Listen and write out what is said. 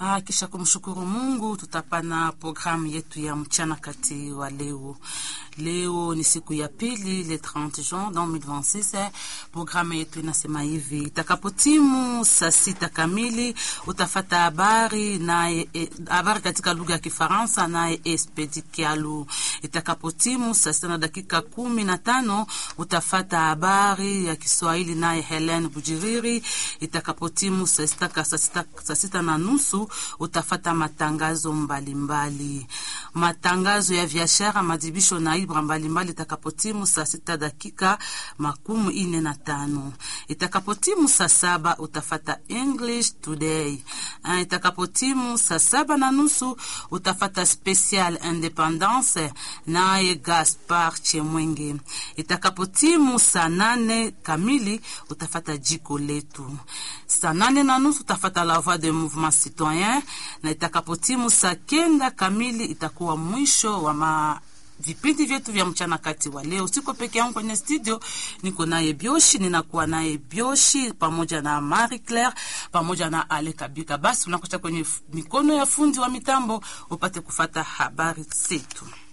Ah, kisha kumshukuru Mungu, tutapana programu yetu ya mchana kati wa leo. Leo ni siku ya pili le 30 Juin 2026. Programu yetu inasema hivi: itakapotimu saa sita kamili utafata habari naye e, habari katika lugha ya Kifaransa naye Espedi Kialu. Itakapotimu saa sita na dakika kumi na tano utafata habari ya Kiswahili naye Helen Bujiriri. Itakapotimu saa sita saa sita na nusu utafata matangazo mbalimbali mbali. Matangazo ya biashara, madibisho na ibra mbalimbali itakapotimu saa sita dakika makumi ine na tano. Itakapotimu saa saba utafata English Today. Itakapotimu saa saba na nusu utafata Special Independence naye Gaspar Chemwenge. Itakapotimu saa nane kamili utafata jiko letu. Saa nane na nusu utafata La Voix de Mouvement Citoyen, na itakapotimu saa kenda kamili itakuwa mwisho wa ma vipindi vyetu vya mchana kati wa leo. Siko peke yangu kwenye studio, niko naye Bioshi, ninakuwa naye Bioshi pamoja na Marie Claire pamoja na Ale Kabika. Basi unakuta kwenye mikono ya fundi wa mitambo upate kufata habari zetu.